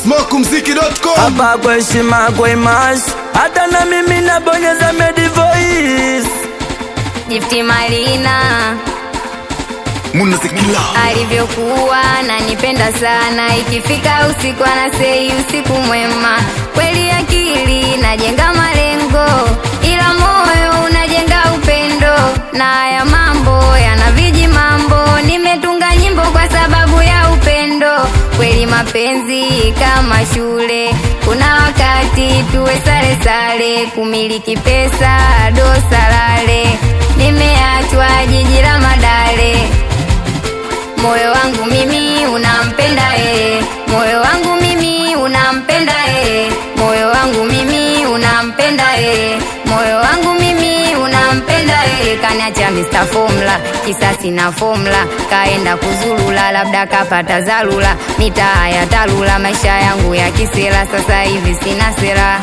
smokumziki.com hapa kwa heshima kwa imash hata na mimi nabonyeza medi voice Jifti Malina munazikila alivyokuwa ananipenda sana, ikifika usiku anasei usiku mwema. Kweli akili najenga malengo, ila moyo unajenga upendo, na haya mambo yana viji mambo. Nimetunga nyimbo kwa sababu ya upendo. Kweli mapenzi kama shule, kuna wakati tuwe sare sare, kumiliki pesa dosalale. Nimeachwa jiji la Madale moyo wangu mimi unampenda yeye, moyo wangu mimi unampenda yeye, moyo wangu mimi unampenda yeye, moyo wangu mimi unampenda yeye. Kaniacha Mr. Formula, kisasi na formula, kaenda kuzulula, labda kapata zalula, mitaa ya talula, maisha yangu ya kisela, sasa hivi sina sera.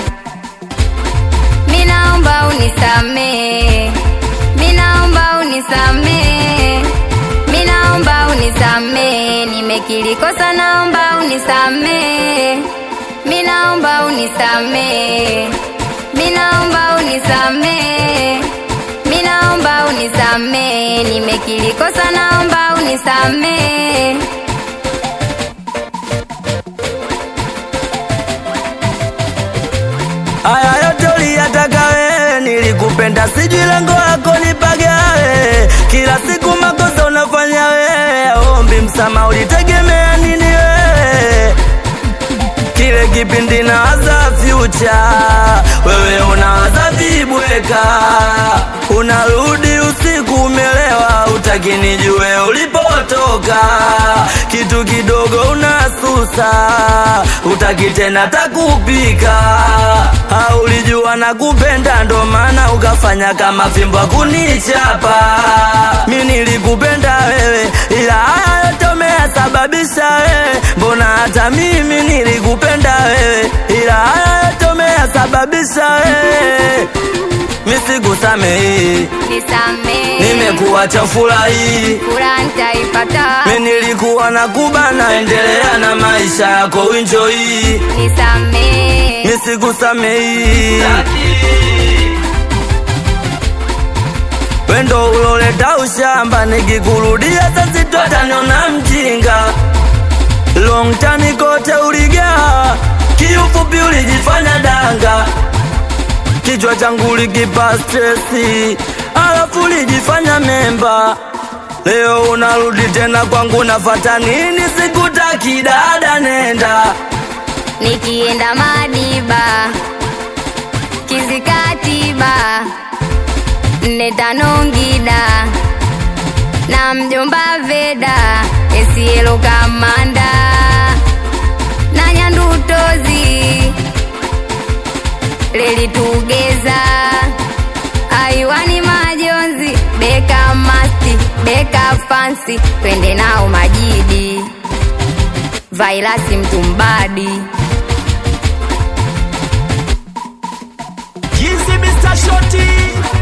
Minaomba unisamee, minaomba unisamee Minaomba unisamee, nimekiri kosa, naomba unisamee. Minaomba unisamee, minaomba unisamee, minaomba unisamee, nimekiri kosa, naomba unisamee. haya yote uliyataka wewe nilikupenda sijui lengo lako nipagawe kila siku makosa unafanya wewe ombi msama ulitegemea nini wewe kile kipindi nawaza future wewe unawaza vibweka unarudi usiku umelewa utaki nijue ulipotoka kitu kidogo unasusa utaki tena takupika haulijua na kupenda ndo maana ukafanya kama fimbo kunichapa mi nilikupenda wewe ila haya yote umeyasababisha wewe mbona hata mimi nilikupenda wewe ila haya yote umeyasababisha wewe misikusamehi Nisamee, nimekuacha furahi furaha nitaipata. mi nilikuwa na kubana endelea na maisha yako winjoi Nisamee, misikusamehi wendo uloleta ushamba nikikurudia sasitotaniona mjinga long tani kote uligaa kiufupi ulijifanya danga kichwa changu likipa stresi alafu ulijifanya memba leo unarudi tena kwangu nafata nini sikutaki dada nenda nikienda Madiba, Kizikatiba, nne tano Ngida na mjomba Veda, Esielo Kamanda na Nyandutozi, Leli Tugeza, Aiwani Majonzi, Beka Masti, Beka Fansi, twende nao Majidi, Vailasi Mtumbadi. Jinsi Mr. Shoti